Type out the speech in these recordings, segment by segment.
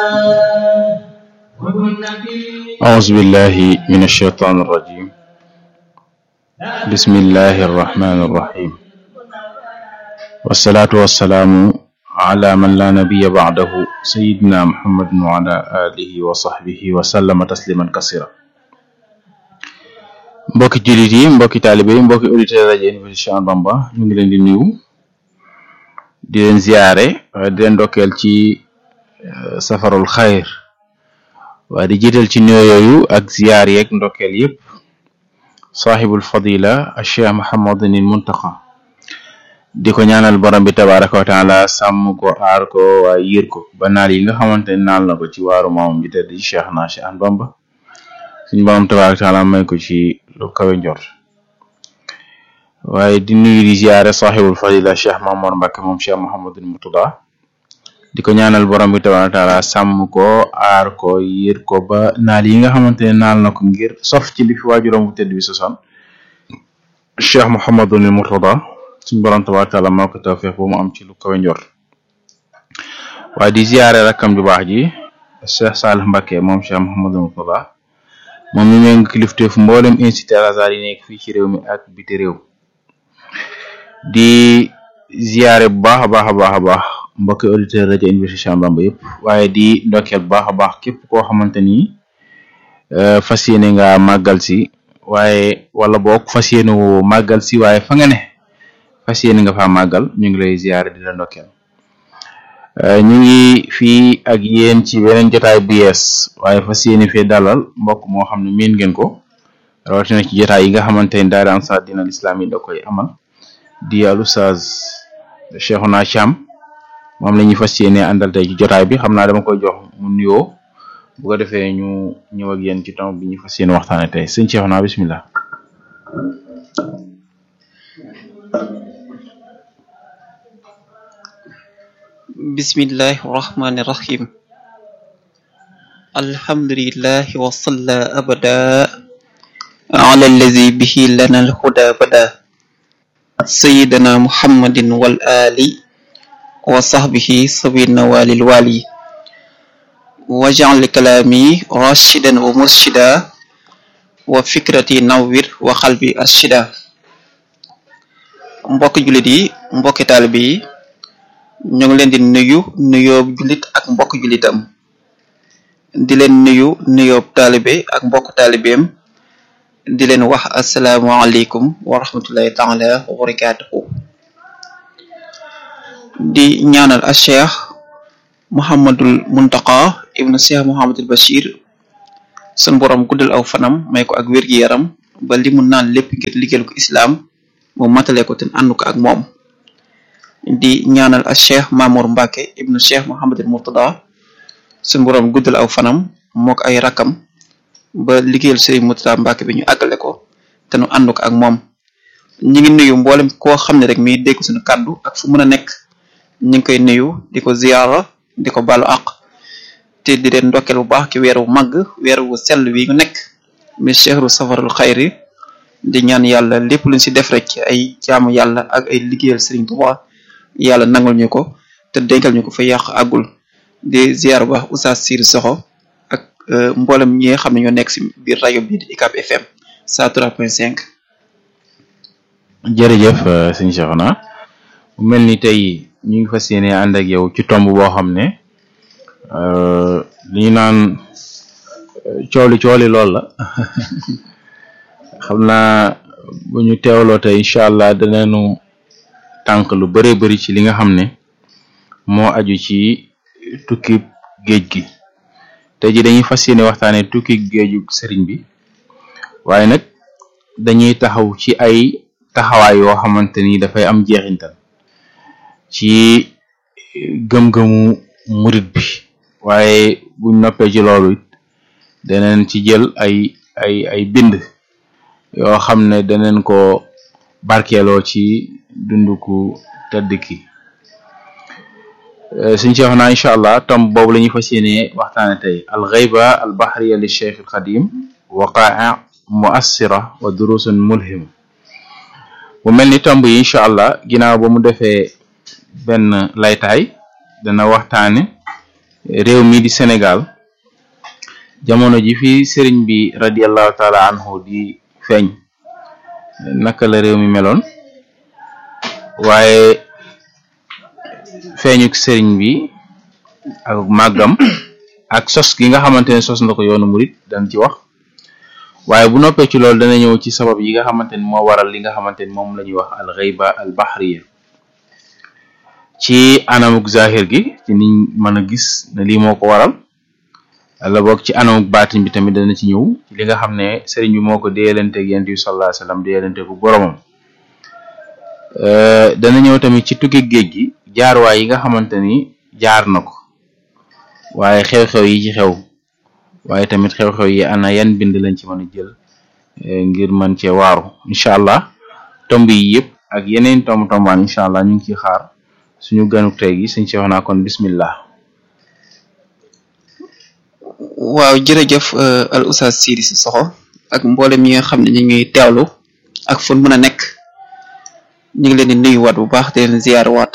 أعوذ بالله من الشيطان الرجيم بسم الله الرحمن الرحيم والصلاة والسلام على من لا نبي بعده سيدنا محمد وعلى آله وصحبه وسلم تسليما كثيرا mbokki jullit yi mbokki taalibe yi mbokki auditeur rajo Université Cheikh Ahmadou Bamba ñu ngi leen di nuyu di leen ziyaare waaye di leen ndokkeel ci safarul xayr waaye di jiital ci nuyoo yooyu ak ziyaar yeeg ndokkeel yépp saaxibul fadila cheikh Muhammadunil Muntaqa di ko ñaanal borom bi tabaraka wa taala sàmm ko aar ko waaye yiir ko ba naal yi nga xamante ne naal na ko ci waaru maamam ji tedd ci cheikh naa Cheikh Ahmadou Bamba suñu borom tabaraka wa taala may ko ci lu kawe njort waaye di nuyu di ziyaare saaxibul fadila cheikh Mamour Mbacke moom cheikh Muhammadunil Murtada di ko ñaanal borom bi tabaraka taala sàmm ko aar ko yër ko ba naal yi nga xamante ne naal na ko ngir sof ci li fi waajuram bu tedd bi sosoon cheikh Mouhamadunil Murtada suñ borom tabaraka taala moo ko tawfeex ba mu am ci lu kawe njort waaye di ziyaare rakkam ju baax ji cheikh Salih Mbacke moom cheikh Mouhamadunil Murtada moom mi méng kilifteef mboolem institut Al Azhar yi nekk fii ci réew mi ak biti réew di ziyaare bu baax a baax a baax a baax mbokki auditeur rajo Université Cheikh Ahmadou Bamba yëpp waaye di ndokkeel bu baax a baax képp koo xamante ni fas yéene nga màggal si waaye wala boog fas yéene woo màggal si waaye fa nga ne fas yéene nga fa màggal ñu ngi lay ziyaare di la ndokkeel ñu ngi fii ak yéen ci beneen jotaay bu yees waaye fas yéene fee dalal mbokk moo xam ne miin ngeen ko rawatina ci jotaay yi nga xamante ni daara Ansar Dine al Islam yi da koy amal di al Oustaz Cheikhouna Thiam moom la ñuy fas yéene àndal tey ci jotaay bi xam naa dama koy jox mu nuyoo bu ko defee ñu ñëw ak yéen ci tomb bi ñu fas yéene waxtaane tey sëñ Cheikhouna bismillah bismillahi rahmani rahim alhamdulillahi wa salla abada ala allazi bihi lana alhuda bada sayidana muhammadin wal ali wa sahbihi sabina walil wali waj'al kalami rashidan wa murshida wa fikrati nawwir wa qalbi arshida mbokk jullit yi mbokki taalibe yi ñu ngi leen di nuyu nuyoob jullit ak mbokk jullitam di leen nuyu nuyoob taalibe ak mbokk taalibeem di leen wax asalaamualeykum wa rahmatullahi taala wa barakatuhu di ñaanal a cheikh Mouhamadul Muntaqa ibnu cheikh Mouhamadul Bachir sun borom guddal aw fanam may ko ak wér-gi-yaram ba li mu naan lépp ngir liggéeyal ko islaam mu matale ko te ànd ko ak moom di ñaanal a cheikh Mamour Mbacke ibnu cheikh Mouhamadul Murtada sun borom guddal aw fanam moo ko ay rakam ba liggéeyal Serigne Murtada Mbacke bi ñu àggale ko te nu ànd ko ak moom ñi ngi nuyu mboolem koo xam ne rek mi dégg suñu kàddu ak fu mën a nekk ñu ngi koy nuyu di ko ziyaara di ko balu àq te di leen ndokkeel bu baax ci weeru màgg weeru wu sell wi ñu nekk mi chehru safarul xayri di ñaan yàlla lépp luñ si def rek ci ay jaamu yàlla ak ay liggéeyal Serigne Touba yàlla nangul ñu ko te dénkal ñu ko fa yàq àggul di ziyaar bu baax Oustaz Sir Soxo ak mboolem ñi nga xam ne ñoo nekk si biir rajo bi di UCAB FM 103.5 jërëjëf sëñ Cheikhouna mu mel ni tey ñu ngi fas yéene ànd ak yow ci tomb boo xam ne li ñu naan cooli cooli lool la xam naa bu ñu teewloo tey incha allah danañu tànk lu bëree bëri ci li nga xam ne moo aju ci tukki géej gi tey ji dañuy fas yéene waxtaane tukki géeju sëriñ bi waaye nag dañuy taxaw ci ay taxawaay yoo xamante ni dafay am jeexintal ci gëm-gëmu murit bi waaye buñ noppee ci loolu it daneen ci jël ay ay ay bind yoo xam ne daneen ko barkeeloo ci dunduku tëdd ki suñ ci wax naa incha allah tom boobu la ñuy fas yéene waxtaane tey al ghayba al bahriya li cheikh al xadim waqaa muassira wa durusun mulhim bu mel ni tomb yi incha allah ginnaaw ba mu defee benn laytaay dana waxtaane réew mi di Sénégal jamono ji fi sëriñ bi radiallahu taala anhu di feeñ naka la réew mi meloon waaye feeñuk sëriñ bi ak màggam ak sos gi nga xamante ne sos na ko yoonu murit dañ ci wax waaye bu noppee ci loolu dana ñëw ci sabab yi nga xamante ni moo waral li nga xamante ni moom la ñuy wax al ghayba al bahriya ci anamuk zahir gi ci niñ mën a gis ne lii moo ko waral la boog ci anamuk baatin bi tamit dana ci ñëw ci li nga xam ne sëriñ bi moo ko déyalanteeg yonent bi sallallahu alayhi wasallam déyalante bu boromam dana ñëw tamit ci tukki géej gi jaarwaay yi nga xamante ni jaar na ko waaye xew-xew yi ci xew waaye tamit xew-xew yi ana yan bind lañ ci mën a jël ngir mën cee waaru incha allah tomb yi yëpp ak yeneen tomb tombaan incha allah ñu ngi ciy xaar suñu ganuk tey gi suñ ci wax naa kon bismillah waaw jërëjëf al oustaz Sidi Sissoko ak mboolem ñi nga xam ne ñu ngi teewlu ak fu mën a nekk ñu ngi leen di nuyuwaat bu baax di leen ziyaarwaat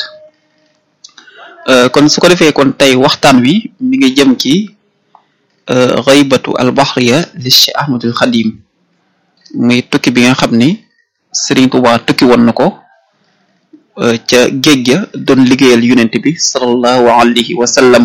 kon su ko defee kon tey waxtaan wi mi ngi jëm ci ghaybatu al bahriya li Cheikh Ahmadul Xadim muy tukki bi nga xam ni Serigne Touba tukki woon na ko ca géej ga doon liggéeyal yonent bi sallallahu alayhi wa sallam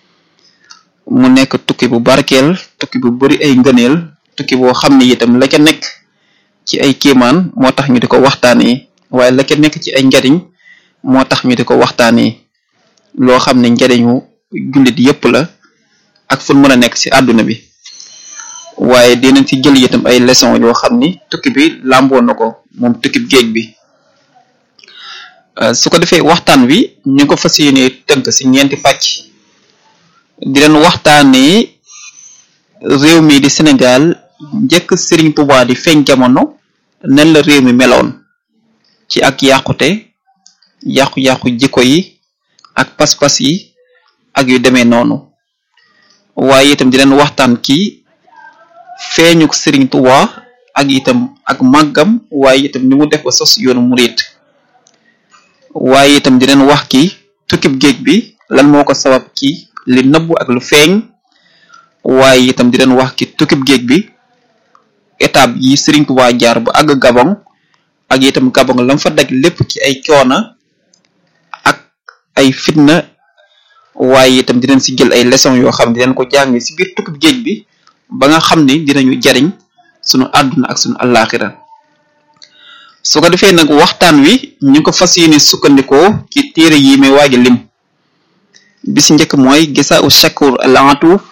mu nekk tukki bu barkeel tukki bu bari ay ngëneel tukki boo xam ne itam la ca nekk ci ay kéemaan moo tax ñu di ko waxtaanee waaye la ca nekk ci ay njariñ moo tax ñu di ko waxtaanee loo xam ne njariñu jullit yépp la ak fu mën a nekk ci àdduna bi waaye dinañ ci jël itam ay leçon yoo xam ni tukki bi làmboo na ko moom tukki géej bi su ko defee waxtaan wi ñu ko fas yéene tënk ci ñeenti pàcc di leen waxtaanee réew mi di Sénégal njëkk Serigne Touba di feeñ jamono nen la réew mi meloon ci ak yàqute yàqu-yàqu jikko yi ak pas-pas yi ak yu demee noonu waaye itam di leen waxtaan ci feeñuk Serigne Touba ak itam ak màggam waaye itam ni mu def ba sos yoonu murit waaye itam di leen wax ki tukkib géej bi lan moo ko sabab ci li nëbbu ak lu feeñ waaye itam di leen wax ki tukkib géej bi étape yi Serigne Touba jaar ba àgg Gabon ak itam Gabon lam fa daj lépp ci ay coona ak ay fitna waaye itam dinañ si jël ay leçons yoo xam ne dinañ ko jàng si biir tukkib géej bi ba nga xam ni dinañu jariñ sunu àdduna ak sunu àllaaxira su ko defee nag waxtaan wi ñu ko fas yéene sukkandikoo ci téere yi may waaja lim bi si njëkk mooy gisa u shakur al atuuf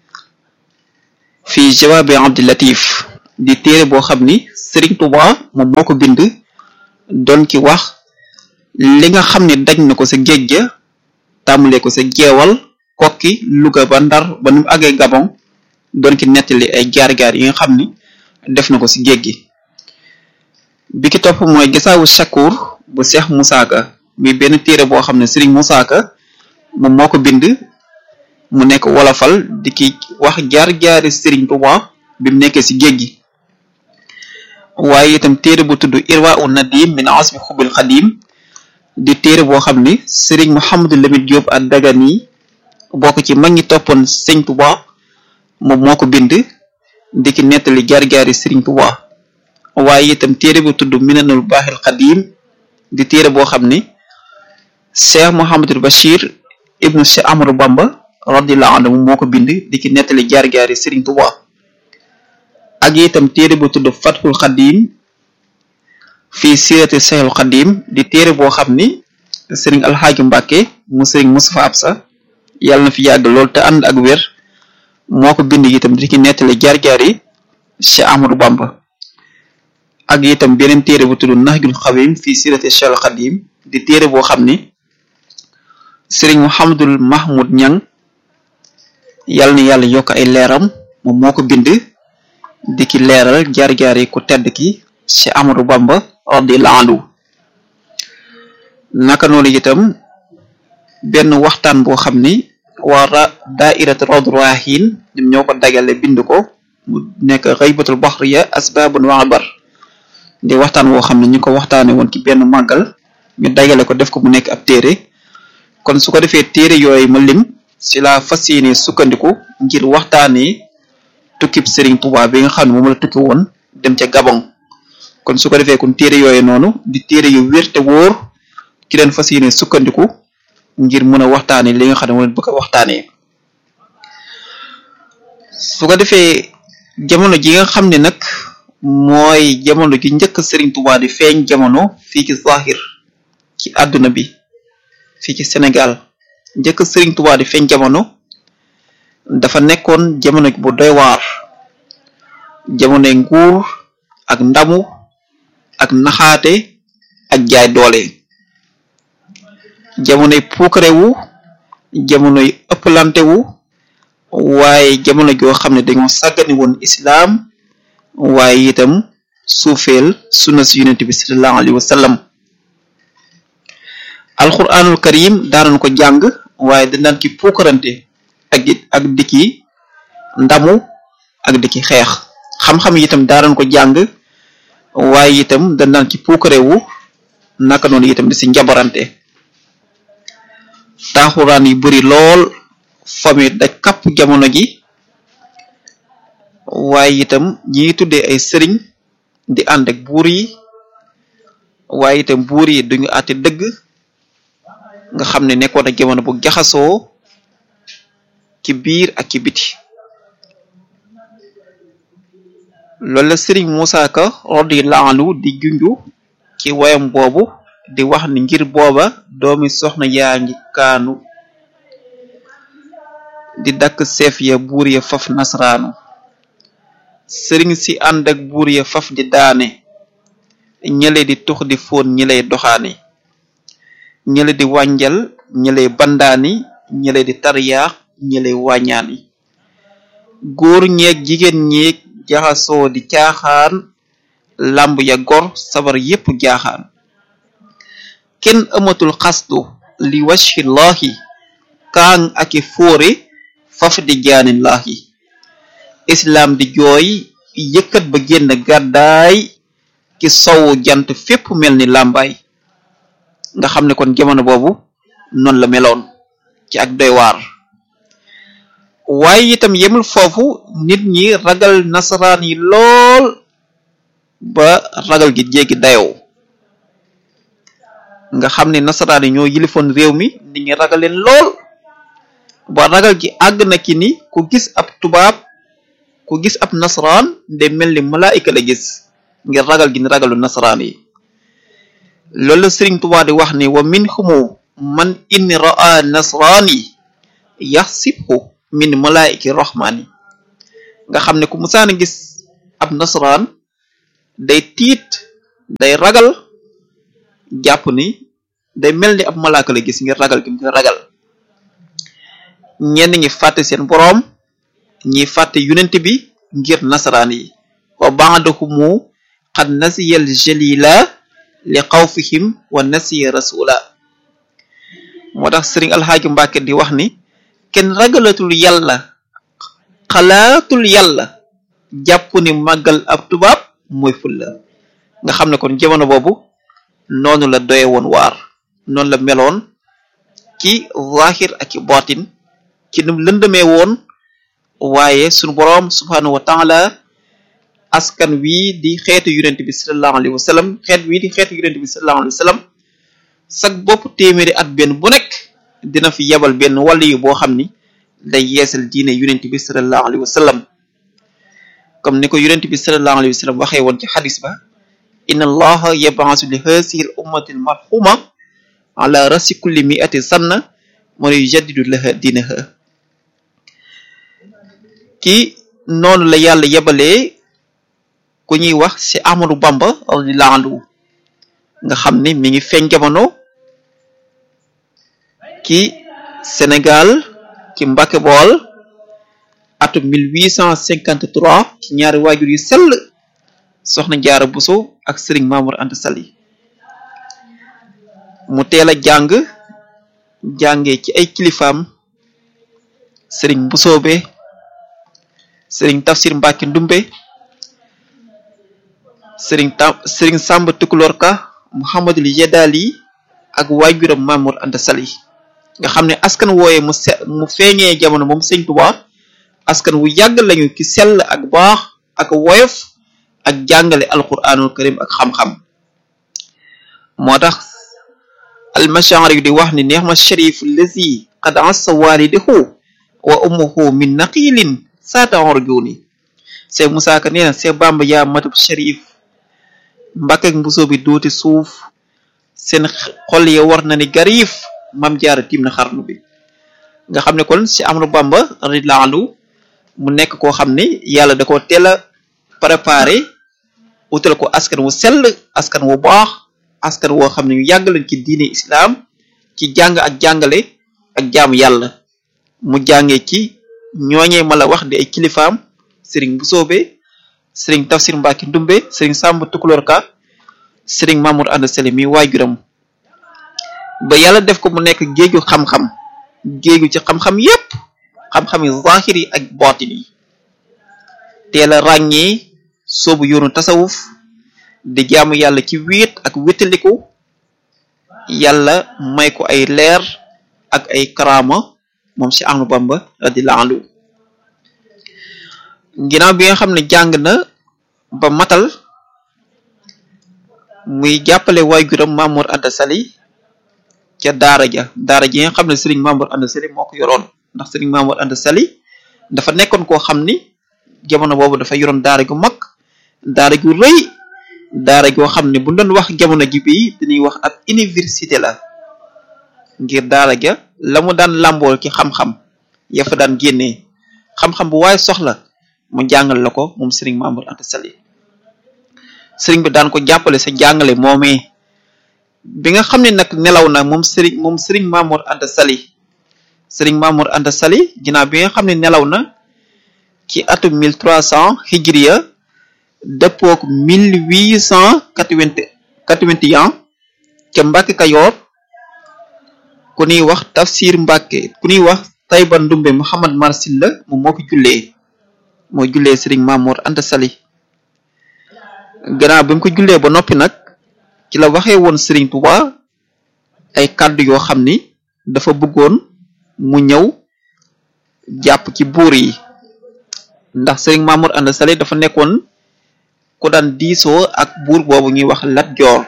fi jawaabi abdi latif di téere boo xam ni Serigne Touba moom moo ko bind doon ki wax li nga xam ne daj na ko sa géej ga tàmbalee ko sa jeewal kokki Louga ba Ndar ba nu mu àggee Gabon doon ki nettali ay jaar-jaar yi nga xam ni def na ko si géej gi bi ki topp mooy gisaawu shakur bu Cheikh Moussa Ka muy benn téere boo xam ne Serigne Moussa Ka moom moo ko bind mu nekk wolofal di ki wax jaar-jaari Serigne Touba bi mu nekkee si géej gi waaye itam téere bu tudd Irwa u Nadim min asmi xubil xadim di téere boo xam ni Serigne Mouhamadou Lamine Diop ak Dagani bokk ci mag ñi toppoon Serigne Touba moom moo ko bind di ki nettali jaar-jaari Serigne Touba waaye itam téere bu tudd Minanul Baaxil Xadim di téere boo xam ni Cheikh Mouhamadul Bachir ibnu Cheikh Amadou Bamba radiyallahu anhu moo ko bind di ki nettali jaar-jaari Serigne Touba ak itam téere bu tudd Fathul Xadim fii sirati Cheikhul Xadim di téere boo xam ni Serigne Alxaaji Mbàkke mu Serigne Moustapha Absa yàlla na fi yàgg lool te ànd ak wér moo ko bind itam di ki nettali jaar-jaari Cheikh Amadou Bamba ak itam beneen téere bu tudd Nahjul Xadim fii sirati Cheikhul Xadim di téere boo xam ni Serigne Mouhamadul Mahmoud Ñang yàlla na yàlla yokk ay leeram moom moo ko bind di ki leeral jaar-jaar yi ku tedd ki ci Amadou Bamba radiyallahu anhu naka noonu itam benn waxtaan boo xam ni waa daa'irat Rawdu Rayaahiin ñoom ñoo ko dagale bind ko mu nekk Ghaybatul Bahriya asbabun wa abar di waxtaan woo xam ne ñu ko waxtaane woon ci benn màggal ñu dagale ko def ko mu nekk ab téere kon su ko defee téere yooyu ma lim si la fas yéene sukkandiku ngir waxtaanee tukkib Serigne Touba bi nga xam ne moom la tukki woon dem ca Gabon kon su ko defee kon téere yooyu noonu di téere yu wér te wóor ki leen fas yéene sukkandiku ngir mën a waxtaanee li nga xam ne moom la bëgg a waxtaanee su ko defee jamono ji nga xam ne nag mooy jamono ji njëkk Serigne Touba di feeñ jamono fii ci Zahir ci àdduna bi fii ci Sénégal njëkk Serigne Touba di feeñ jamono dafa nekkoon jamono bu doy waar jamonoy nguur ak ndamu ak naxaate ak jaay doole jamonoy puukarewu jamonoy ëpplantewu waaye jamono joo xam ne dañoo sàggani woon islaam waaye itam suufeel sunna si yonent bi sallallahu alayhi wa sallam alquranul karim daanoon ko jàng waaye danaan ki puukarante ak ak dikki ndamu ak dikki xeex xam-xam itam daanoon ko jàng waaye itam danaan ki puukarewu naka noonu itam di si njabarante taaxuraan yu bari lool fami da kapp jamono ji waaye itam ñi tuddee ay sëriñ di ànd ak buur yi waaye itam buur yi duñu àtte dëgg nga xam ne nekkoon ak jamono bu jaxasoo ci biir ak ci biti loolu la sëriñ Moussa Ka radiyallahu anhu di junju ci wayam boobu di wax ni ngir booba doomi soxna yaa ngi kaanu di dakk seef ya buur ya faf nasraanu sëriñ si ànd ak buur ya faf di daane ñële di tux di fóon ñi lay doxaani ñële di wànjal ñi lay bandaani ñële di tariyaax ñi lay wàññaani góor ñeeg jigéen ñeeg jaxasoo di caaxaan làmb ya gor sabar yépp jaaxaan kenn amatul xasdu li wajhillahi kaang aki fóore faf di jaanillaahi islaam di jooy yëkkat ba génn gàddaay ci sowu jant fépp mel ni làmbaay nga xam ne kon jamono boobu noonu la meloon ci ak doy waar waaye itam yemul foofu nit ñi ragal nasaraan yi lool ba ragal gi jéggi dayoo nga xam ne nasaraan yi ñoo yilifoon réew mi nit ñi ragal leen lool ba ragal gi àgg na ki ni ku gis ab tubaab ku gis ab nasaraan de mel ni malaayika la gis ngir ragal gi ni ragalu nasaraan yi loolu la Sëriñ Tuubaa di wax ni wa min xumu man in raa nasraani yaxsibhu min malaayiki rahmaani nga xam ne ku musaana gis ab nasaraan day tiit day ragal jàpp ni day mel ni ab malaaka la gis ngir ragal gi mu ragal ñenn ñi fàtte seen boroom ñi fàtte yonent bi ngir nasaraan yi wa ba'dahumu qad nasiyal jalila li xawfihim wa nasiya rasula moo tax sëriñ alxaaji Mbàkke di wax ni kenn ragalatul yàlla xalaatul yàlla jàpp ni màggal ab tubaab mooy fulla nga xam ne kon jamono boobu noonu la doye woon waar noonu la meloon ci zahir ak ci batin ci num lëndëmee woon waaye sunu boroom subhanahu wa taala askan wii di xeetu yonent bi sallallahu alayhi wa sallam xeet wii di xeetu yonent bi sallallahu alayhi wa sallam sag bopp téeméeri at benn bu nekk dina fi yebal benn wàll yu boo xam ni day yeesal diine yonent bi sallallahu alayhi wa sallam comme ni ko yonent bi sallallahu alayhi wa sallam waxee woon ci xadis ba inna allaha yab'asu li haasihi al ummati al marhuma ala rasi kulli mi'ati sanna man yujaddidu laha diinaha kii noonu la yàlla yebalee ku ñuy wax ci Ahmadu Bamba radiyallahu anhu nga xam ni mi ngi feeñ jamono ci Sénégal ci Mbàkke Bool atum 1853 ci ñaari waajur yu sell soxna Jaara Buso ak Sëriñ Mamour Anta Sali mu teel a jàng jàngee ci ay kilifaam Sëriñ Busoobe Sëriñ Tafsir Mbàkke Ndumbe sëriñ tam sëriñ Sàmba Tukulóor Ka Muhammadul Yeddaali ak waajuram Mamour Anta Sali nga xam ne askan wooye mu se mu feeñee jamono moom sëñ Tuubaa askan wu yàgg lañu ci sell ak baax ak woyof ak jàngale alquranul karim ak xam-xam moo tax almashaari di wax ni neex ma sharif lazi qad assa walidahu wa ummuhu min naqilin saata orjuni Seex Musaa Ka nee na Seex Bamba yaa matub sharif mbàkk ak mbusoo bi duuti suuf seen xol ya war na ni gariif mam jaara tiim na xarnu bi nga xam ne kon si Ahmadu Bamba radiyallaahu anhu mu nekk koo xam ne yàlla da ko teel a préparé utal ko askan wu sell askan wu baax askan woo xam ne ñu yàgg lañ ci diine islaam ci jàng ak jàngale ak jaamu yàlla mu jàngee ci ñooñee ma la wax di ay kilifaam sëriñ bu soobe sëriñ tafsir mbàkki ndumbe sëriñ sàmb tukulóor ka sëriñ mamour ànd sele mi waajuram ba yàlla def ko mu nekk géeju xam-xam géeju ci xam-xam yépp xam-xam yi zahir yi ak baatin yi teel a ràññee soobu yoonu tasawuf di jaamu yàlla ci wéet ak wétaliku yàlla may ko ay leer ak ay karaama moom si Ahmadu Bamba radiyallahu anhu ginnaaw bi nga xam ne jàng na ba matal muy jàppale waajuram Mamour Anta Sali ca daara ja daara ji nga xam ne Serigne Mamour Anta Sali moo ko yoroon ndax Serigne Mamour Anta Sali dafa nekkoon koo xam ni jamono boobu dafa yoroon daara gu mag daara gu rëy daara goo xam ne bu doon wax jamono ji bii dañuy wax ab université la ngir daara ja la mu daan làmbool ci xam-xam ya fa daan génnee xam-xam bu waaye soxla mu jàngal la ko moom Serigne Mamour Anta Sali Serigne bi daan ko jàppale sa jàngale moomee bi nga xam ne nag nelaw na moom Serigne moom Serigne Mamour Anta Sali Serigne Mamour Anta Sali ginnaaw bi nga xam ne nelaw na ci atum mille trois cent hijriya dëppook mille huit cent quatre-vingt-un ca Mbàkke Kayoor ku ñuy wax tafsir Mbàkke ku ñuy wax Tayba Ndumbe Muhammad Marsil la moom moo ko jullee moo jullee Serigne Mamour Anta Sali gannaaw bi mu ko jullee ba noppi nag ci la waxee woon Serigne Touba ay kàddu yoo xam ni dafa bëggoon mu ñëw jàpp ci buur yi ndax Serigne Mamour Anta Sali dafa nekkoon ku daan diisoo ak buur boobu ñuy wax Lat Joor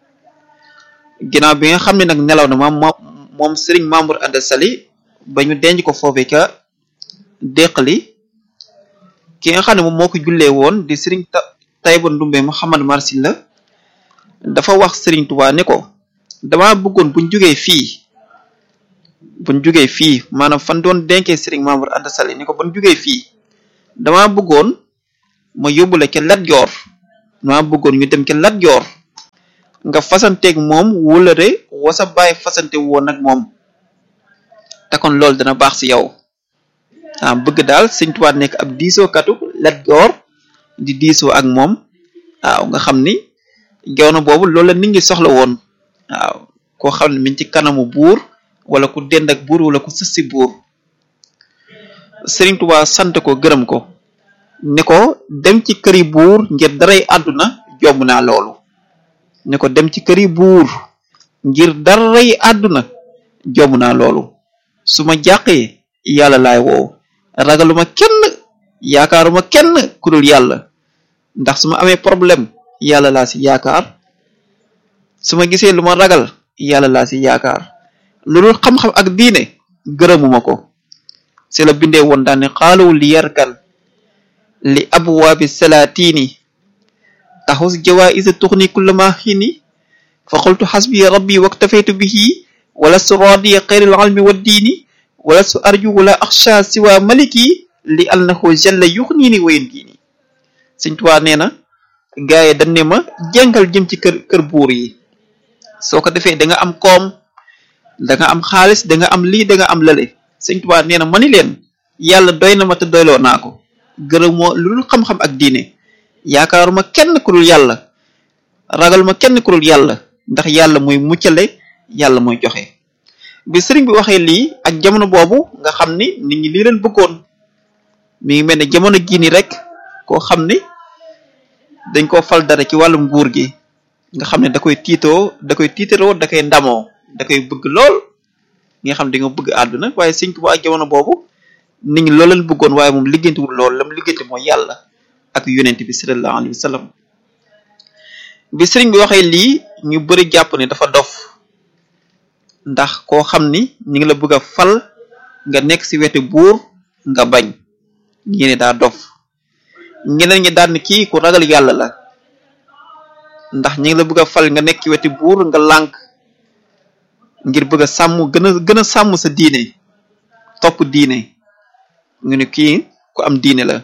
ginnaaw bi nga xam ne nag nelaw na moom moom Serigne Mamour Anta Sali ba ñu denc ko foofee ca déqali ki nga xam ne moom moo ko jullee woon di Serigne Tayba Ndumbe Muhammad Marsil la dafa wax Serigne Touba ne ko dama bëggoon buñ jógee fii buñ jógee fii maanaam fan doon denkee Serigne Mamour Anta Sali ne ko buñ jógee fii dama bëggoon ma yóbbule ca Lat Joor dama bëggoon ñu dem ca Lat Joor nga fasanteeg moom wulare wasa bàyyi fasante woon ak moom te kon loolu dana baax si yow ah bëgg daal Sëñ Tuubaa nekk ab diisoo katu Lat Joor di diisoo ak moom waaw nga xam ni jamono boobu loolu la nit ñi soxla woon waaw koo xam ne mi ngi ci kanamu buur wala ku dend ak buur wala ku sës si buur Sëriñ Tuubaa sant ko gërëm ko ne ko dem ci këri buur ngir daray àdduna jomb naa loolu ne ko dem ci këri buur ngir daray àdduna jomb naa loolu su ma jàqee yàlla laay woow ragaluma kenn yaakaaruma kenn ku dul yàlla ndax su ma amee problème yàlla laa si yaakaar su ma gisee lu ma ragal yàlla laa si yaakaar lu dul xam-xam ak diine gërëmuma ko si la bindee woon daal ne xaalawu li yarkan li abwaabi salaatini taxus jawaisa tuxni kulla ma xiini fa qultu xasbi rabbi waktafaytu bihi wala su radiya xayril almi wa diini wala su arju wala axsha siwa maliki li annahu jalla yuxniini wayen diini Sëñ Tuubaa nee na gaaye dañ ne ma jàngal jëm ci kër kër buur yi soo ko defee da nga am koom da nga am xaalis da nga am lii da nga am lale Sëñ Tuubaa nee na ma ni leen yàlla doy na ma te doyloo naa ko gërëmoo lu dul xam-xam ak diine yaakaaruma kenn ku dul yàlla ragaluma kenn ku dul yàlla ndax yàlla mooy muccale yàlla mooy joxe bi sëriñ bi waxee lii ak jamono boobu nga xam ni nit ñi lii leen bëggoon mi ngi mel ne jamono jii nii rek koo xam ni dañ koo fal dara ci wàllum nguur gi nga xam ne da koy tiitoo da koy tiitaroo da koy ndamoo da koy bëgg lool nga xam di nga bëgg àdduna waaye Sëriñ Tuubaa jamono boobu nit ñi loolu lañ bëggoon waaye moom liggéeyantewul loolu lam liggéeyante mooy yàlla ak yonent bi sallallahu alayhi wa sallam bi sëriñ bi waxee lii ñu bëri jàpp ne dafa dof ndax koo xam ni ñu ngi la bëgg a fal nga nekk ci wetu buur nga bañ ñi ne daa dof ñeneen ñi daan kii ku ragal yàlla la ndax ñi ngi la bëgg a fal nga nekk ci wetu buur nga lànk ngir bëgg a sàmm gën a gën a sàmm sa diine topp diine ñu ne kii ku am diine la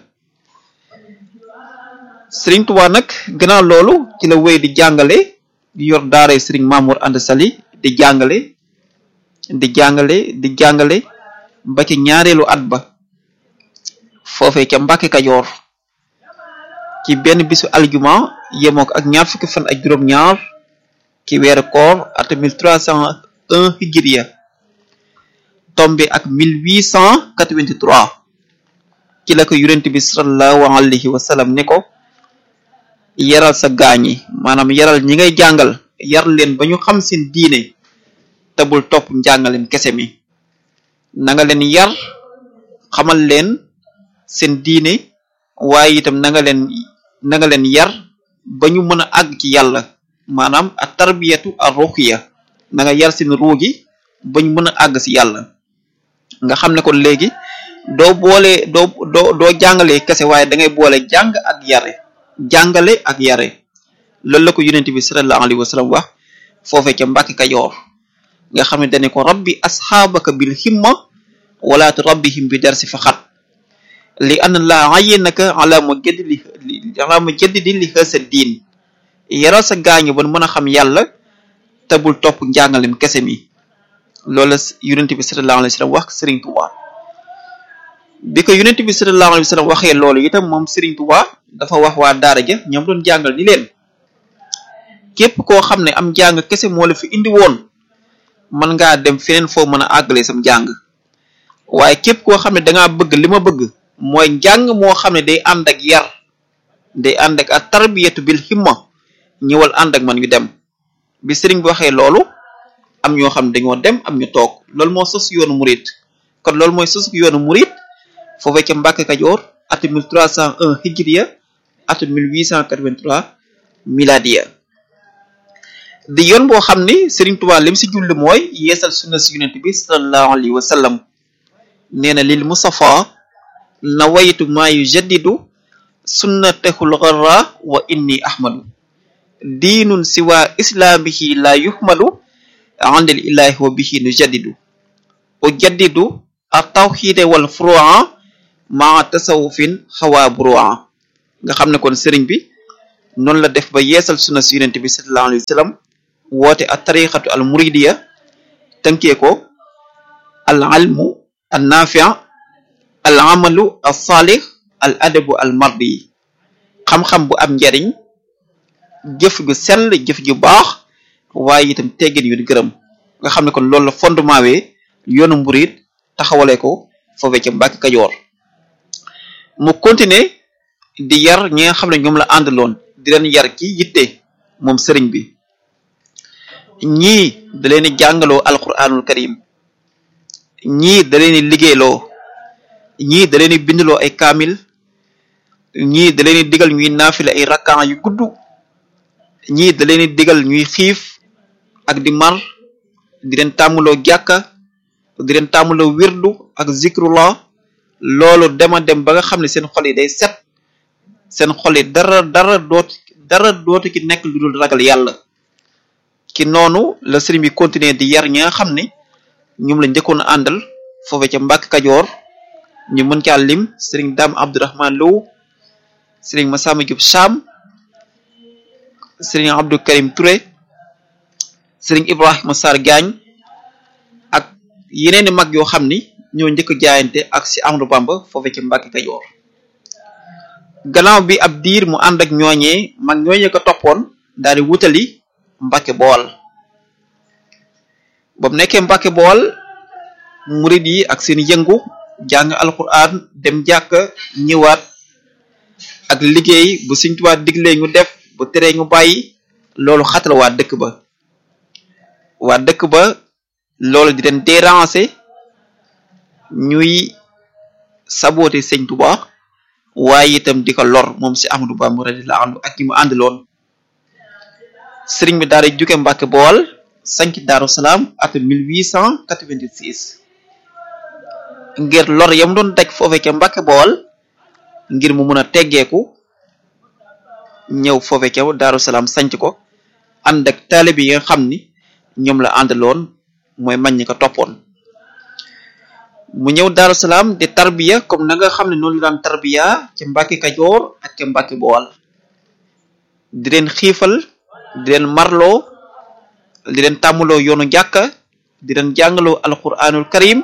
Sëriñ Tuubaa nag gannaaw loolu ci la wéy di jàngale di yor daara Sëriñ Mamour Anta Sali di jàngale di jàngale di jàngale ba ci ñaareelu at ba foofee ca Mbàkke Kajoor ci benn bisu aljuma yemoo ko ak ñaar fukki fan ak juróom-ñaar ci weeru koor at 1301 hijriya tombé ak 1883 ci la ko yonent bi sallallahu alayhi wa sallam ne ko yaral sa gaañi maanaam yaral ñi ngay jàngal yar leen ba ñu xam seen diine te bul topp njàngaleen kese mi na nga leen yar xamal leen seen diine waaye itam na nga leen na nga leen yar ba ñu mën a àgg ci yàlla maanaam a tarbiyatu a ruxiya na nga yar seen ruu gi ba ñu mën a àgg si yàlla nga xam ne kon léegi doo boole doo doo doo jàngalee kese waaye da ngay boole jàng ak yare jàngale ak yare loolu la ko yonent bi sallallahu alayhi wa sallam wax foofee ca Mbàkke Kajoor nga xam ne dane ko rabbi asxaabaka bil himma wala turabbihim bi darsi faqat li anna la ayyinaka ala mujaddidi ala mujaddidi li hasa diin yaral sa gaañu ba mën a xam yàlla te bul topp njàngaleen kese mi loolu la yonent bi sallallahu alayhi wa sallam wax Sëriñ Tuubaa bi ko yonent bi sallallahu alayhi wa sallam waxee loolu itam moom Sëriñ Tuubaa dafa wax waa daara ja ñoom doon jàngal ni leen képp koo xam ne am jàng kese moo la fi indi woon mën ngaa dem feneen foo mën a àggale sam jàng waaye képp koo xam ne dangaa bëgg li ma bëgg mooy njàng moo xam ne day ànd ak yar day ànd ak ak tarbiyatu bil himma ñëwal ànd ak man ñu dem bi sëriñ bi waxee loolu am ñoo xam ne dañoo dem am ñu toog loolu moo sos yoonu murit kon loolu mooy sos yoonu murit foofee ca Mbàkke Kajoor atu 1301 hijriya atu 1883 miladiya di yoon boo xam ni Sëriñ Tuubaa lim si julli mooy yeesal sunna si yonent bi sallallahu alayhi wa sallam nee na lil Mustafa nawaytu maa yujaddidu sunnatahul gharra wa inni ahmadu diinun siwa islaamihi la yuhmadu andil ilahi wa bihi nujaddidu ujaddidu at-tawhida wal furu'a ma tasawufin xawaa buru'a nga xam ne kon sëriñ bi noonu la def ba yeesal sunna si yonent bi sallallahu alayhi wa sallam woote a tariqatu al muridiya tënkee ko al ilmu al nafia al amalu al salih al adabu al mardi xam-xam bu am njariñ jëf gu sell jëf ju baax waaye itam teggin yu gërëm nga xam ne kon loolu la fondement wee yoonu murid taxawale ko foofee ca Mbàkke Kajoor mu continuer di yar ñi nga xam ne ñoom la àndaloon di leen yar ci yitte moom sëriñ bi ñii da leen di jàngaloo alquranul karim ñii da leen di liggéeyloo ñii da leen di bindloo ay kaamil ñii da leen di digal ñuy naafile ay rakkaan yu gudd ñii da leen di digal ñuy xiif ak di mar di leen tàmmuloo jàkka di leen tàmmuloo wirdu ak zikrullah loolu dema dem ba nga xam ne seen xol yi day set seen xol yi dara dara dootu dara dootu ki nekk lu dul ragal yàlla ki noonu la sëriñ bi continuer di yar ñi nga xam ne ñoom la njëkkoon a àndal foofe ca Mbàkke Kajoor ñu mën caa lim sëriñ Dame Abdourahman Lo sëriñ Massamba Diop Cham sëriñ Abdou Karim Touré sëriñ Ibrahima Sarr Diagne ak yeneeni mag yoo xam ni ñoo njëkk a jaayante ak si Amadou Bamba foofe ca Mbàkke Kajoor gannaaw bi ab diir mu ànd ak ñooñee mag ñooñee ko toppoon daal di wutali Mbàkke Bool ba mu nekkee Mbàkke Bool murid yi ak seen yëngu jàng alquran dem jàkk ñëwaat ak liggéey bu Sëriñ Tuubaa diglee ñu def bu teree ñu bàyyi loolu xatal waa dëkk ba waa dëkk ba loolu di leen déranger ñuy saboté sëñ Tuba waaye itam di ko lor moom si Ahmadou Bamba radiyallahu anhu ak ñi mu àndaloon sëriñ bi daal di jóge Mbàkke Bawol sanc Daaru Salaam atum 1886 ngir lor yam doon daj foofe ca Mbàkke Bawol ngir mu mun a teggeeku ñëw foofe ca Daaru Salaam sanc ko ànd ak taalibe yi nga xam ni ñoom la àndaloon mooy mag ñi ko toppoon mu ñëw Daaru Salaam di tarbiya comme na nga xam ne noonu la daan tarbiya ca Mbàkke Kajoor ak ca Mbàkke Bawol di leen xiifal di leen marloo di leen tàmmaloo yoonu jàkka di leen jàngaloo alquranul karim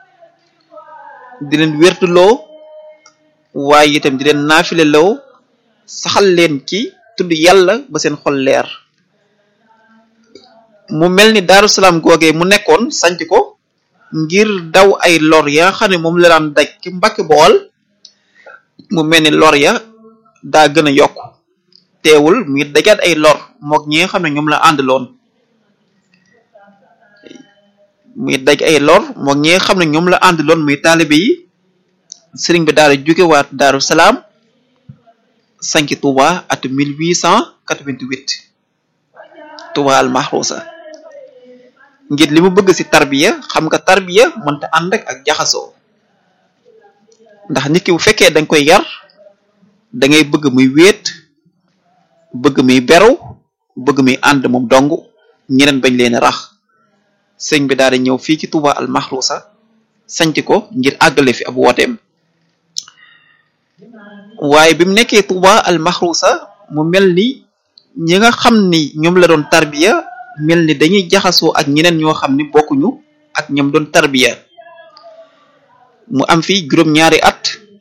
di leen wértuloo waaye itam di leen naafile loo saxal leen ci tudd yàlla ba seen xol leer mu mel ni Daaru Salaam googee mu nekkoon sanc ko ngir daw ay lor ya nga xam ne moom la daan daj ci Mbàkke Bawol mu mel ni lor ya daa gën a yokk teewul mu ngi dajaat ay lor mook ñi nga xam ne ñoom la àndaloon muy daj ay lor mook ñi nga xam ne ñoom la àndaloon muy taalibe yi sëriñ bi daal di jógewaat Daaru Salaam sanc Touba at 1888 Touba al Mahrousa ngir li mu bëgg ci tarbiya xam nga tarbiya mënta ànd ak ak jaxasoo ndax nit ki bu fekkee danga koy yar da ngay bëgg muy wéet bëgg muy beru bëgg muy ànd moom dong ñeneen bañ leen rax sëñ bi daal di ñëw fii ci Touba al Mahrousa sanc ko ngir àggale fi ab wooteem waaye bi mu nekkee Touba al Mahrousa mu mel ni ñi nga xam ni ñoom la doon tarbiya mel ni dañuy jaxasoo ak ñeneen ñoo xam ni bokkuñu ak ñoom doon tarbiya mu am fi juróom-ñaari at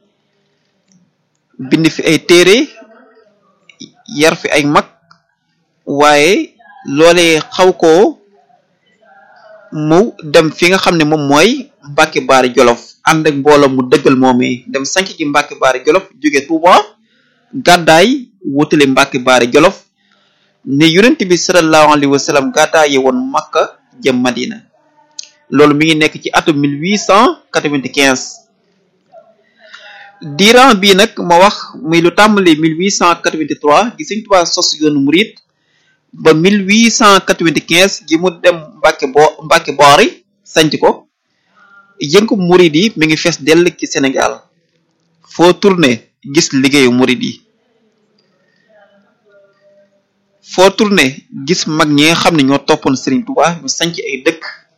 bind fi ay téere yar fi ay mag waaye loolee xaw koo mu dem fi nga xam ne moom mooy Mbàkke Baari Jolof ànd ak mbooloo mu dëggal moomee dem sanc ci Mbàkke Baari Jolof jóge Touba gàddaay wutale Mbàkke Baari Jolof ne yonent bi sallallahu alayhi wa sallam gàddaaye woon Makka jëm Madina loolu mi ngi nekk ci atum 1895 diiran bii nag ma wax muy lu tàmbali 1883 gi Sëñ Tuubaa sos yoonu murit ba 1895 gi mu dem Mbàkke bo Mbàkke Baari sanc ko yëngu murit yi mi ngi fees dell ci Sénégal foo tourné gis liggéeyu murit yi foo tourné gis mag ñi nga xam ne ñoo toppoon Serigne Touba ñu sanc ay dëkk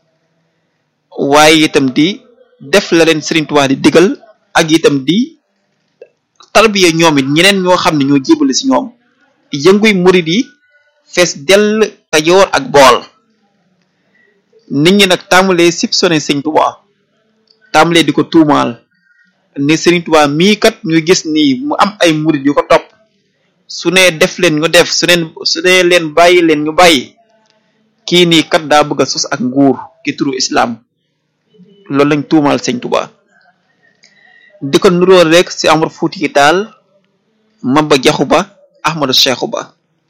waaye itam di def la leen Serigne Touba di digal ak itam di tarbiya ñoom it ñeneen ñoo xam ne ñoo jébale ci ñoom yënguy murid yi fees dell Kajoor ak Bool nit ñi nag tàmbalee soupçonné Serigne Touba tàmbalee di ko tuumaal ne Serigne Touba mii kat ñu gis nii mu am ay murid yu ko topp su ne def leen ñu def su neen su ne leen bàyyi leen ñu bàyyi kii nii kat daa bëgg a sos ak nguur ki turu islam loolu lañ tuumaal sëñ Tuba di ko nuróo rek si Amar Fuuti yi daal Maba Jaxu Ba Ahmadu Seexu Ba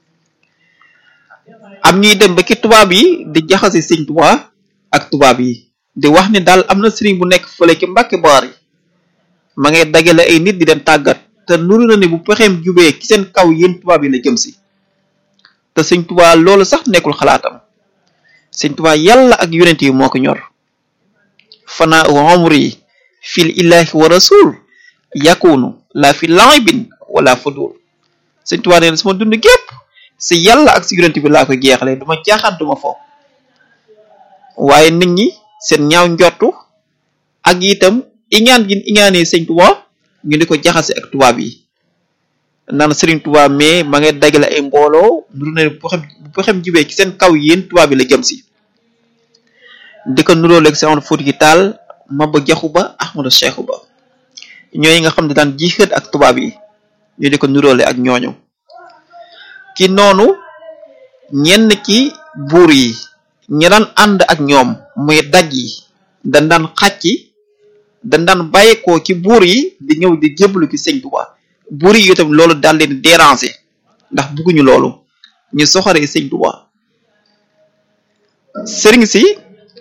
am ñuy dem ba ki tubaab yi di jaxase sëñ Tuba ak tubaab yi di wax ni daal am na sëriñ bu nekk fële ci Mbàkke Baari ma ngay dagale ay nit di leen tàggat te nuru na ni bu pexeem jubee ci seen kaw yéen tubaab yi la jëm si te sëñ tubaa loolu sax nekkul xalaatam sëñ tubaa yàlla ak yonent yi moo ko ñor fanaa umri fil illahi wa rasul yakunu la fi laibin wala fudul sëñ tubaa nee na sama dund gépp si yàlla ak si yonent bi laa koy jeexale duma jaaxaan duma fo waaye nit ñi seen ñaaw njortu ak itam iñaan gi iñaanee sëñ tubaa ñu di ko jaxase ak tubaab yi naan Serigne Touba mais ma ngay dagale ay mbooloo nuru ne bu xam bu pexem jibee ci seen kaw yéen tubaab yi la jëm si di ko nuroo léegi si amoon fóot gi taal Maba Jaxu Ba Ahmadu Seexu Ba ñooy nga xam ne daan jiixët ak tubaab yi ñu di ko nuróole ak ñooñu ki noonu ñenn ci buur yi ñi daan ànd ak ñoom muy daj yi dañ daan xàcci dañ daan bàyyeekoo ci buur yi di ñëw di jébbalu ci sëñ Tuba buur yi itam loolu daal leen déranger ndax bugguñu loolu ñu soxoree sëñ Tuba sëriñ si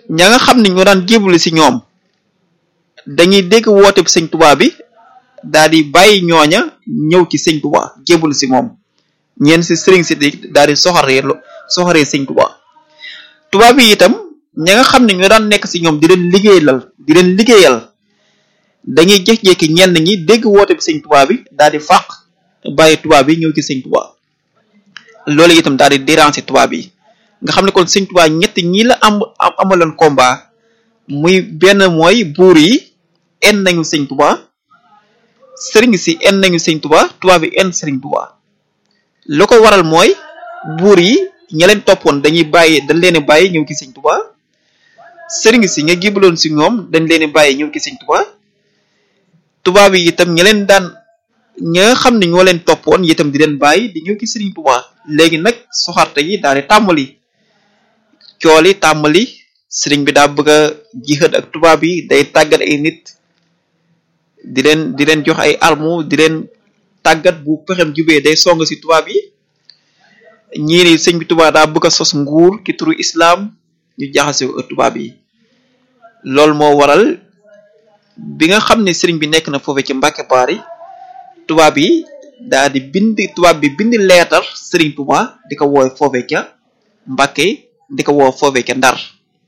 ña nga xam ne ñoo daan jébbalu si ñoom dañuy dégg woote bi sëñ Tuubaa bi daal di bàyyi ñooña ñëw ci sëñ Tuubaa jébbalu si moom ñeen si sëriñ si di daal di soxaree soxaree sëñ Tuubaa tubaab yi itam ña nga xam ne ñoo daan nekk si ñoom di leen liggéeyal di leen liggéeyal dañuy jékki-jékki ñenn ñi dégg woote bi sëñ Tuubaa bi daal di fàq bàyyi tubaab yi ñëw ci sëñ Tuubaa loolu itam daal di déranger tubaab yi nga xam ne kon sëñ Tuubaa ñett ñi la am amaloon combat muy benn mooy buur yi en nañu sëñ Tuubaa sëriñ si en nañu sëñ Tuubaa tubaab yi en sëriñ Tuubaa lu ko waral mooy buur yi ña leen toppoon dañuy bàyyi dañ leen bàyyi ñëw ci sëñ Tuubaa sëriñ si nga gibaloon si ñoom dañ leen bàyyi ñëw ci sëñ Tuubaa tubaab yi itam ña leen daan ña nga xam ne ñoo leen toppoon itam di leen bàyyi di ñëw ci sëriñ Tuubaa léegi nag soxarte yi daal di tàmbali cooli tàmbali sëriñ bi daa bëgg a jixat ak tubaab yi day tàggat ay nit di leen di leen jox ay armu di leen tàggat bu pexem jubee day song si tubaab yi ñii ni sëñ bi tubaab daa bëgg a sos nguur ki turu islam ñu jaxase ko tubaab yi loolu moo waral bi nga xam ne sëriñ bi nekk na foofe ci Mbàkke Baari tubaab yi daa di bind tubaab bi bind leetar sëriñ Tuubaa di ko woowe foofe ca Mbàkke di ko woo foofe ca Ndar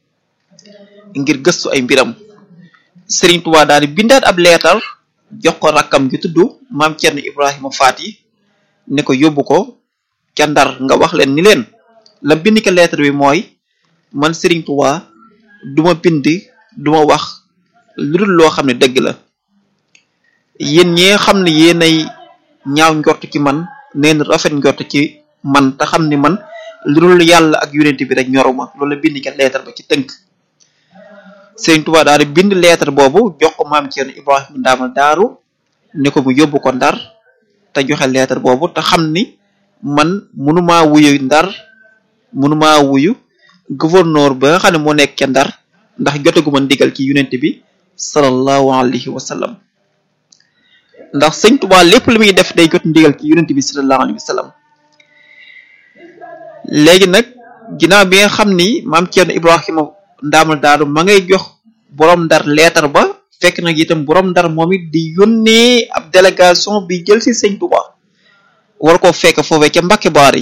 ngir gëstu ay mbiram sëriñ Tuubaa daal di bindaat ab leetar jox ko rakkam gi tudd maam Cerno Ibrahima Faati ne ko yóbbu ko ca Ndar nga wax leen ni leen la bind ko leetar bi mooy man sëriñ Tuubaa duma bind duma wax lu dul loo xam ne dëgg la yéen ñi nga xam ne yéenay ñaaw njort ci man neen rafet njort ci man te xam ni man lu dul yàlla ak yonent bi rek ñoruma loolu la bind ko leetar ba ci tënk Sëriñ Tuubaa daal di bind leetar boobu jox ko maam Cerno Ibrahima Ndaamal Daaru ne ko mu yóbbu ko Ndar te joxe leetar boobu te xam ni man mënumaa wuyu Ndar mënumaa wuyu gouverneur ba nga xam ne moo nekk ca Ndar ndax jotaguma ndigal ci yonent bi sallallahu alayhi wa sallam ndax sëñ Tuubaa lépp lu muy def day jot ndigal ci yonent bi sallallahu alayhi wa sallam léegi nag ginnaaw bi nga xam ni maam Cerno Ibrahima ndaamal daaru ma ngay jox borom ndar leetar ba fekk nag itam borom ndar moom it di yónnee ab délégation bi jël si sëñ Tuubaa war koo fekk foofee ca Mbàkke Baari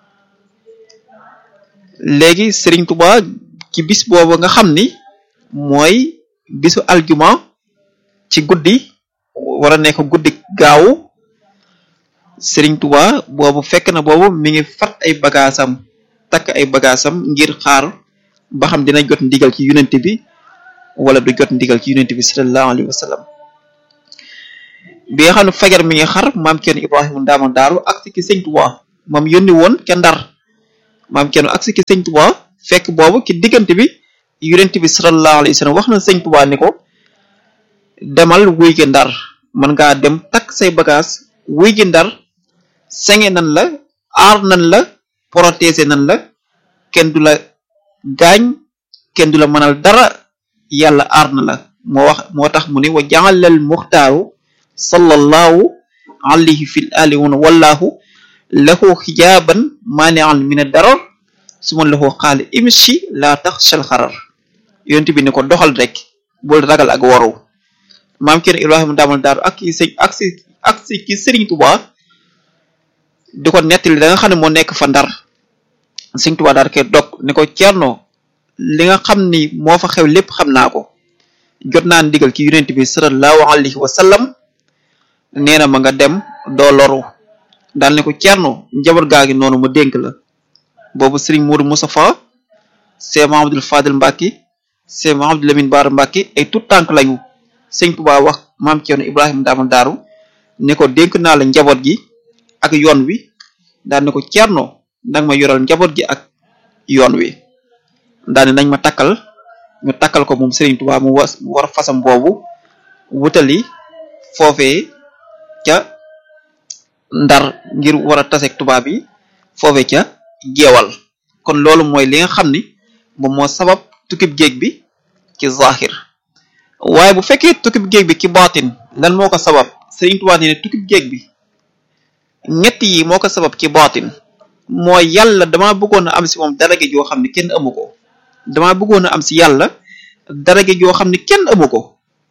léegi sëriñ Tuubaa ci bis boobu nga xam ni mooy bisu aljuma ci guddi war a nekk guddi gaawu sëriñ Tuubaa boobu fekk na boobu mi ngi fat ay bagaasam takk ay bagaasam ngir xaar ba xam dina jot ndigal ci yonent bi wala du jot ndigal ci yonent bi sallallahu alayhi wa sallam bi nga xam ne fajar mi ngi xar maam kenn Ibrahima ndaama daaru ak si ki sëñ Tuubaa moom yónni woon ca ndar maam kenn ak si ki sëñ Tuubaa fekk boobu ci diggante bi yonent bi sallallahu alayhi wa sallam wax na sëñ Tuubaa ni ko demal wuy gi ndar mën ngaa dem takk say bagage wuy gi ndar senge nan la aar nan la protéger nan la kenn du la gaañ kenn du la mënal dara yàlla aar na la moo wax moo tax mu ne wa jaalal muxtaaru sallallahu alayhi fil ali wana wallahu lahu xijaaban maanian min darar su ma lahu xaali imshi laa tax shal xarar yonent bi ne ko doxal rek bul ragal ak waru maam kenn ibrahima daamal daaru ak ki sëñ ak si ak si ki sëriñ Tuubaa di ko nettali da nga xam ne moo nekk fa ndar sëñ Tuubaa daal koy dog ne ko Cerno li nga xam ni moo fa xew lépp xam naa ko jot naa ndigal ci yonent bi sallallahu alayhi wa sallam nee na ma nga dem doo loru daal ne ko Cerno njaboot gaa ngi noonu ma dénk la boobu sëriñ Modou Moustapha c'est Mahamadul Fadil Mbàkke c'est Mahamadul Lamine Baara Mbàkke ay tout tànk lañu sëñ Tuubaa wax maam Cerno Ibrahima daamal daaru ne ko dénk naa la njaboot gi ak yoon wi daal ne ko Cerno nag ma yoral njaboot gi ak yoon wi daane nañ ma takkal ñu takkal ko moom Serigne Touba mu was mu war fasam boobu wutali foofee ca ndar ngir war a taseeg tubaab yi foofee ca jeewal kon loolu mooy li nga xam ni moom moo sabab tukkib géej bi ci zahir waaye bu fekkee tukkib géej bi ci baatin lan moo ko sabab Serigne Touba ne ne tukkib géej bi ñett yi moo ko sabab ci baatin mooy yàlla dama bëggoon a am si moom dara gi joo xam ne kenn amu ko dama bëggoon a am si yàlla daraja joo xam ne kenn amu ko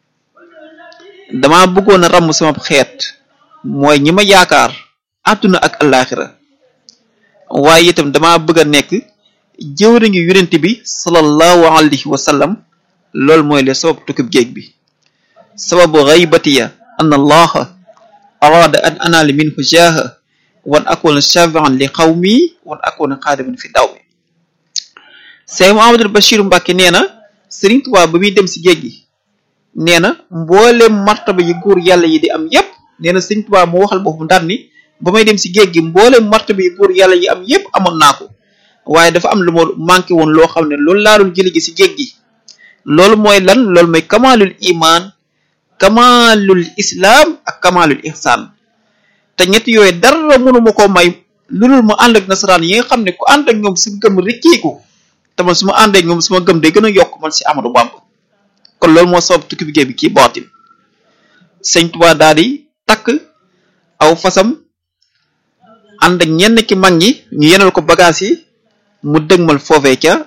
dama bëggoon a ràmm sama xeet mooy ñi ma yaakaar àdduna ak allaaxira waaye itam dama bëgg a nekk jëwriñu yonent bi sallallahu alayhi wa sallam loolu mooy le sabab tukkib géej bi sababu gaybatiya an allaha arada an anaali minhu jaaha wan akuna shafian li qawmi wan akuna xaadiman fi daw mi Seex Muhammadul Bachir Mbàkke nee na Sëriñ Tuubaa ba muy dem si géej gi nee na mboolem martaba yi góor yàlla yi di am yépp nee na Sëriñ Tuubaa moo waxal boppam daal ni ba may dem si géej gi mboolem martaba yi góor yàlla yi am yépp amoon naa ko waaye dafa am lu ma manqué woon loo xam ne loolu laa doon jëli gi si géej gi loolu mooy lan loolu mooy kamalul iman kamalul islam ak kamalul ihsan te ñett yooyu dara mënuma koo may lu dul ma ànd ak nasaraan yi nga xam ne ku ànd ak ñoom si gëm rikkiiku te man su ma àndee ak ñoom su ma gëm day gën a yokk man si Amadou Bamba kon loolu moo sabab tukki bi géej bi kii baatin sëñ Tuubaa daal di takk aw fasam ànd ak ñenn ki mag ñi ñu yenal ko bagage yi mu dëgmal foofee ca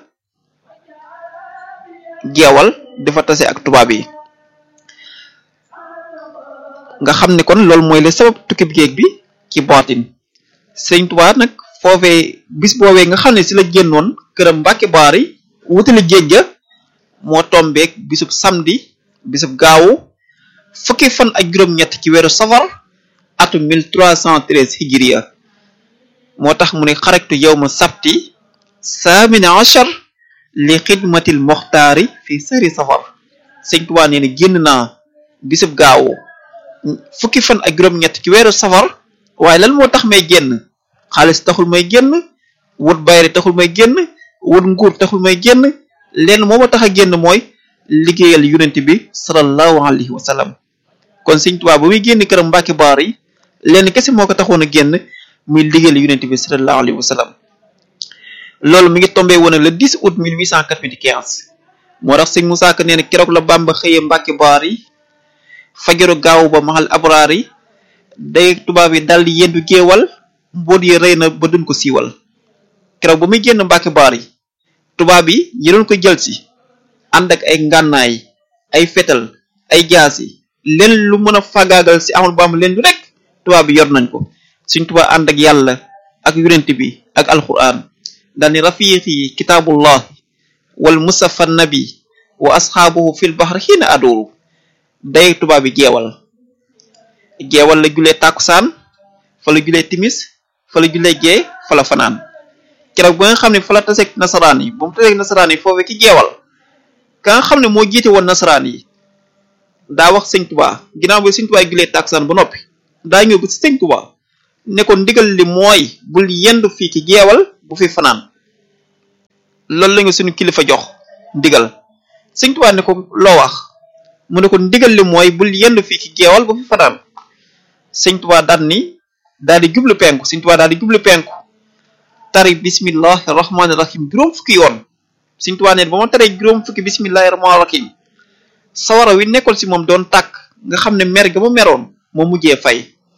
jeewal dafa tase ak tubaab yi nga xam ne kon loolu mooy le sabab tukki bi géej bi ci baatin sëñ Tuubaa nag foofee bis boobee nga xam ne si la génnoon këram Mbàkke Baari wutali géej ga moo tombeek bisub samedi bisub gaawu fukki fan ak juróom-ñett ci weeru safar atum 1313 hijriya moo tax mu ne xaraktu yawma sabti saamina achar li xidmatil moxtaari fi sari safar sëñ Tuubaa nee na génn naa bisub gaawu fukki fan ak juróom-ñett ci weeru safar waaye lan moo tax may génn xaalis taxul may génn wut bayre taxul may génn wut nguur taxul may génn lenn moo ma tax a génn mooy liggéeyal yonent bi sallallahu alayhi wa sallam kon sëñ Tuubaa ba muy génn këram Mbàkke Baar yi lenn kese moo ko taxoon a génn muy liggéeyal yonent bi sallallahu alayhi wa sallam loolu mi ngi tombé woon le 10 août 1895 moo tax sëñ Musaa Ka nee na keroog la Bàmba xëyee Mbàkke Baar yi fajaru gaaw ba maxal abraar yi day tubaab yi dal di yendu géewal mboot yi rëy na ba duñ ko siiwal keroog ba muy génn Mbàkke Baar yi tubaab yi ñi doon ko jël si ànd ak ay ngànnaay ay fetal ay jaasi leen lu mën a fagaagal si amul bam leen lu rek tubaab bi yor nañ ko suñ tubaab ànd ak yàlla ak yonent bi ak alquran daal ni rafiqi kitaabullah wal musafa nabi wa asxaabuhu fil bahr xiina adooru day tubaab bi jeewal jeewal la julee tàkkusaan fa la julee timis fa la julee gee fa la fanaan keroog ba nga xam ne fa la taseeg nasaraan yi ba mu taseeg nasaraan yi foofee ki jeewal ka nga xam ne moo jiite woon nasaraan yi daa wax sëñ tubaa ginnaaw bi sëñ tubaa julee tàkkusaan ba noppi daa ñëw ba si sëñ tubaa ne ko ndigal li mooy bul yendu fii ci jeewal bu fi fanaan loolu la nga suñu kilifa jox ndigal sëñ tubaa ne ko loo wax mu ne ko ndigal li mooy bul yendu fii ci jeewal bu fi fanaan sëñ tubaa daal ni daal di jublu penku sëñ tubaa daal di jublu penku tari bismillahi rahmaani rahim juróom fukki yoon sëñ tubaa ne ba ma taree juróom fukki bismillahi rahmaani rahim sawara wi nekkoon si moom doon tàkk nga xam ne mer ga mu meroon moo mujjee fay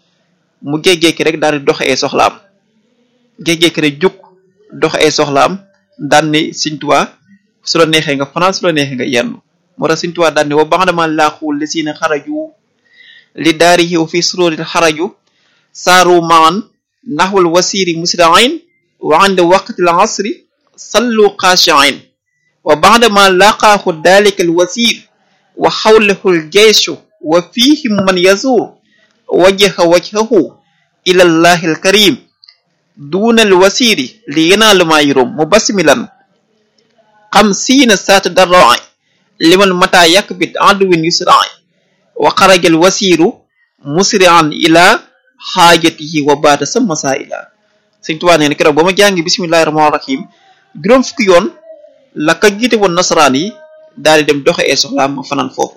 mu géej-géeki rek daal di doxe ay soxlaam géej-géeki rek jug doxe ay soxlaam daan ni sëñ tubaa su la neexee nga fanaan su la neexee nga yenn moo tax sëñ tubaa daan ni wa baxdama laaxuul li siina xaraju li daari xiw fi suróorin xaraju saaru maan naxwal wasiiri musriin wa ande waqtil asri sallu xaashiin wa baxdama laqaahu dalika al wasir wa xawlahu al jeyshu wa fihim man yazuur wajjaha wajhahu ila allahi al karim duna al wasiri li yanaalu maa yurum mu basmilan xamsiina saata darraay liman mata yakbit aduwin yusraay wa xaraja al wasiru musri'an ila xaajatihi wa baata sa masaila sëñ Tuubaa nee na keroog ba ma jàngi bismillahi rahmaani rahim juróom fukki yoon la ka jiite woon nasaraan yi daal di dem doxe ee soxlaam ma fanaan foofu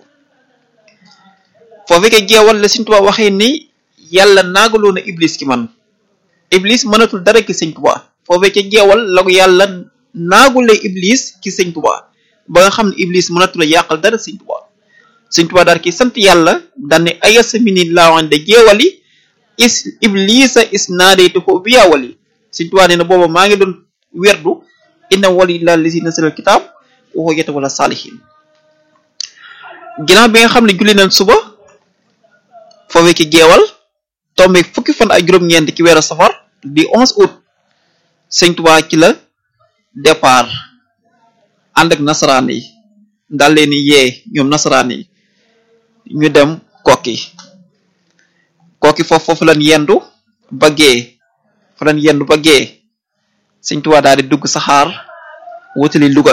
foofu ke jeewal la sëñ Tuubaa waxee ni yàlla naagaloo na iblis ki man iblis mënatul dara ki sëñ Tuubaa foofu ke jeewal la ko yàlla naagulee iblis ki sëñ Tuubaa ba nga xam ne iblis mënatul a yàqal dara sëñ Tuubaa sëñ Tuubaa daal ki sant yàlla daan ne ayasa mini laawande jeewali is iblisa is naadaytu ko bi yaawali sëñ Tuubaa nee na booba maa ngi doon werdu inna wali la lisi nasalal kitaab woo yeta wala saalihin ginnaaw bi nga xam ne julli nañ suba foofee ki geewal tombe fukki fan ak juróom-ñeent ci weeru safar di 11 août sëñ Tuubaa ci la départ ànd ak nasaraan yi daal leen ni yee ñoom nasaraan yi ñu dem kokki kokki foofu foofu lañ yendu ba gee fa lañ yendu ba gee sëñ Tuubaa daal di dugg saxaar wutali Louga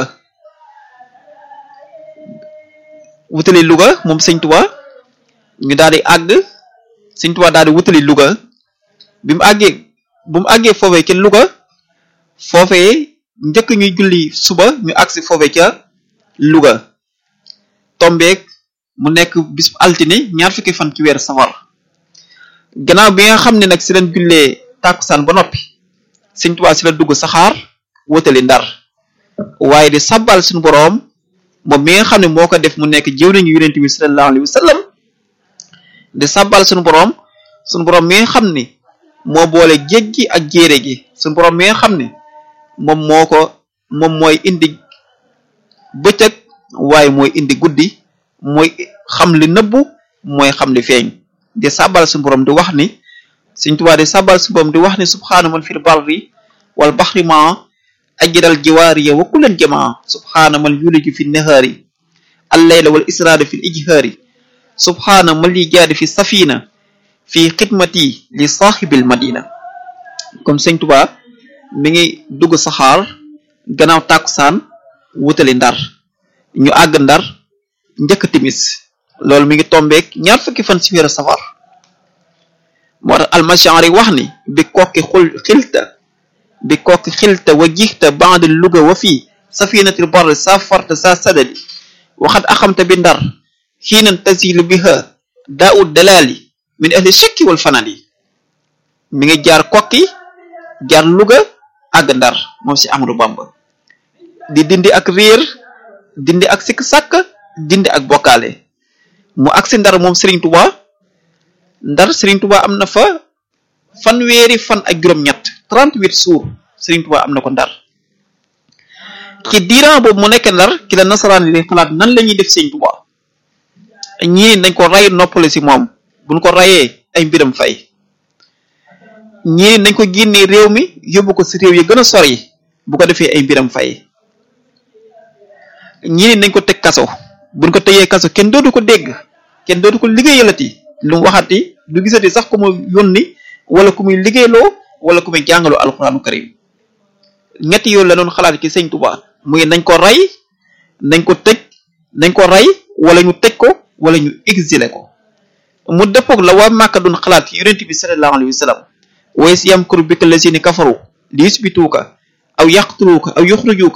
wutali Louga moom sëñ Tuubaa ñu daal di àgg sëñ Tuubaa daal di wutali Louga bi mu àggee bu mu àggee foofee ca Louga foofee njëkk ñuy julli suba ñu agsi foofee ca Louga tombeek mu nekk bis altine ñaar fukki fan ci weer safar gannaaw bi nga xam ne nag si leen jullee tàkkusaan ba noppi sëñ Tuubaa si la dugg saxaar wutali Ndar waaye di sabbal suñu boroom moom mi nga xam ne moo ko def mu nekk jëw nañu yonent bi sallallahu alayhi wa sallam di sabbal suñu boroom suñu boroom mi nga xam ne moo boole géej gi ak jéere gi suñu boroom mi nga xam ne moom moo ko moom mooy indi bëccëg waaye mooy indi guddi mooy xam li nëbbu mooy xam li feeñ di sabbal suñu boroom di wax ni Sëñ Tuubaa di sabbal suñu boroom di wax ni subhaana man fil barri wal baxri ma ajral jiwaariya wa kullan jamaa subhaana man yuliju fi nahaari allayla wal israada fi ijhaari subhaana man li jaadi fi safina fi xidmati li saaxibil madina comme Sëñ Tuubaa mi ngi dugg saxaar gannaaw tàkkusaan wutali ndar ñu àgg ndar njëkk timis loolu mi ngi tombeek ñaar fukki fan ci weeru safar moo tax almashari wax ni bi kokki xul xilta bi kokki xilta wa jixta band luga wa fii safinatil barri sa farta sa sadadi waxat axamta bi ndar xiinan tasilu biha daud dalali min ahli shakki wal fanadi mi ngi jaar kokki jaar luga àgg ndar moom si Amadou Bamba di dindi ak réer dindi ak sikk sàkk dindi ak bokkaale mu agsi ndar moom Serigne Touba ndar Serigne Touba am na fa fanweeri fan ak juróom-ñett 38 jours Serigne Touba am na ko ndar ci diiran boobu mu nekk ndar ki la nasaraan yi xalaat nan la ñuy def Serigne Touba ñii nañ ko ray noppale si moom buñ ko rayee ay mbiram fay ñii nañ ko génnee réew mi yóbbu ko si réew yi gën a sori bu ko defee ay mbiram fay ñii nañ ko teg kaso buñ ko tëyee kaso kenn dootu ko dégg kenn dootu ko liggéeyalati lu mu waxati du gisati sax ku mu yónni wala ku muy liggéeyloo wala ku muy jàngaloo alxuraanu karim ñetti yoon la doon xalaat ci sëñ Tuba muy nañ ko rey nañ ko tëj nañ ko rey wala ñu tëj ko wala ñu exilé ko mu dëppoog la waa Màkka doon xalaat ci yonent bi sallallahu alayhi wa sallam wa iz yamkuru bika lazina kafaru li yusbituuka aw yaqtuluuka aw yuxrijuuka